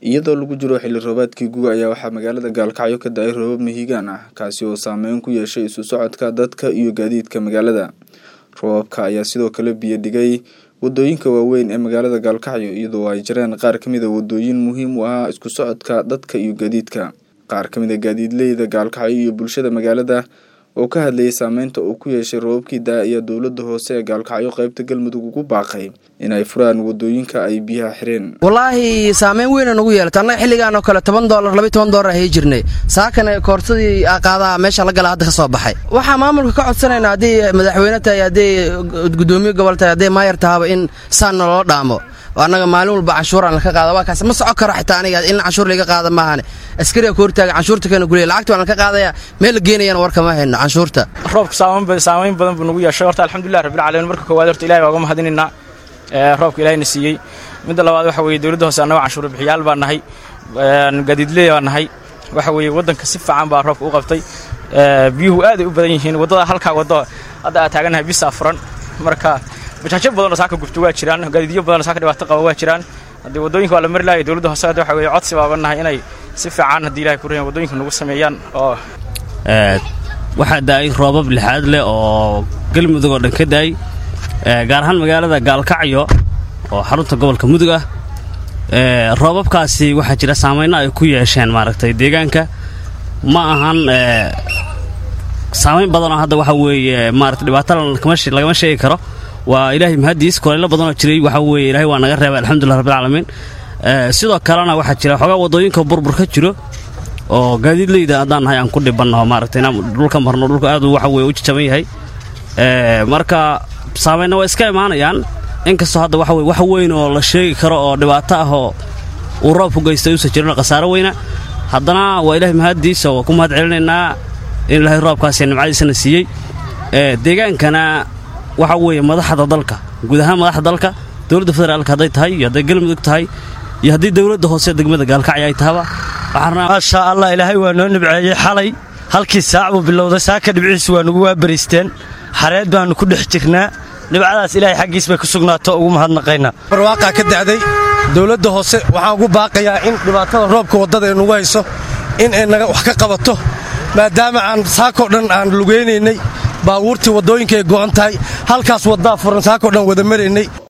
iyadoo lagu jiro xilli roobaadkii guga ayaa waxaa magaalada gaalkacyo ka da-ay roobab mahiigaan ah kaasi oo saameyn ku yeeshay isu socodka dadka iyo gaadiidka magaalada roobabka ayaa sidoo kale biyo dhigay wadooyinka waaweyn ee magaalada gaalkacyo iyadoo ay jireen qaar kamid a wadooyin muhiim u ah isku socodka dadka iyo gaadiidka qaar kamid a gaadiidleyda gaalkacyo iyo bulshada magaalada oo ka hadlayay saameynta uu ku yeeshay roobabkii daa ayaa dowlada hoose ee gaalkacyo qeybta galmudug ugu baaqay inay furaan wadooyinka ay biyaha xireen wallaahi saameyn weyna nagu yeelata annaga xilligaan oo kale toban dolar labiy toban dolar ahay jirnay saakana koorsadii qaadaha meesha la gala hadda ka soo baxay waxaa maamulka ka codsanaynaa haddii madaxweyne tahay haddii gudoomiye gobol tahay haddii maayar tahaba in saan naloo dhaamo annaga maalin walba canshuuraan laka qaada waa kaas ma soco karo xitaa aniga in canshuur laga qaada maahane askariga ka hortaaga canshuurta kana guliya lacagta waan laka qaadaya meel la geenayana warka ma hayno canshuurta roobka saamayn badan buu nagu yeeshay horta alxamdulilah rabbilcaalamiin marka koowaad horta ilahay waa uga mahadinaynaa roobka ilahayna siiyey midda labaad waxa weeye dowladda hoose annago canshuur bixiyaal baa nahay gaadiidley baa nahay waxa weeye waddanka si fiican baa roobka u qabtay biyuhu aaday u badan yihiin waddada halkaa waddo hadda aad taagannahay bisaa furan marka bajaajo badanoo saaka gubto waa jiraan gaadiidyo badanoo saaka dhibaato qaba waa jiraan haddii waddooyinka waa la mari lahay dowladda hoose hadda waxa weeye codsi baaga nahay inay si fiican haddii ilahay ku rayan waddooyinka nagu sameeyaan oo waxaa daa'ay roobab lixaad leh oo galmudug oo dhan ka daa'ay gaar ahaan magaalada gaalkacyo oo xarunta gobolka mudug ah roobabkaasi waxaa jira saameyno ay ku yeesheen maaragtay deegaanka ma ahan saamayn badanoo hadda waxa weeye maarata dhibaato lagama sheegi karo waa ilaahay mahadiis kolaylo badanoo jiray waxa weeye ilahay waa naga reebay alxamdulilah rabbilcaalamiin sidoo kalena waxaa jira xoogaa waddooyinka burbur ka jiro oo gaadiidleyda haddaan nahay aan ku dhibannaho maaragtay inaan dhulka marno dhulka aad waxa weye u jajaban yahay marka saameynna waa iska imaanayaan inkastoo hadda waxa weye wax weyn oo la sheegi karo oo dhibaato ah oo uu roobku geystay uusan jirin khasaaro weyna haddana waa ilaahay mahaddiisa waa ku mahad celinaynaa in ilaahay roobkaasi nimcadiisana siiyey deegaankana waxa weeye madaxda dalka guud ahaan madaxda dalka dowladda federaalka hadday tahay iyo hadday galmudug tahay iyo haddii dowladda hoose degmada gaalkacyo ay tahaba maasha allah ilaahay waa noo nibceeyey xalay halkii saac buu bilowday saaka dhibciisu waa nugu waabariisteen xareed baannu ku dhex jirnaa dhibcadaas ilaahay xaggiis bay ku sugnaato ugu mahadnaqaynaa barwaaqaa ka dacday dowladda hoose waxaan ugu baaqayaa in dhibaatada roobka waddada ee nugu hayso in ay naga wax ka qabato maadaama aan saakoo dhan aan lugaynaynay baabuurtii waddooyinka ay go'an tahay halkaas waddaa furan saakoo dhan wada maraynay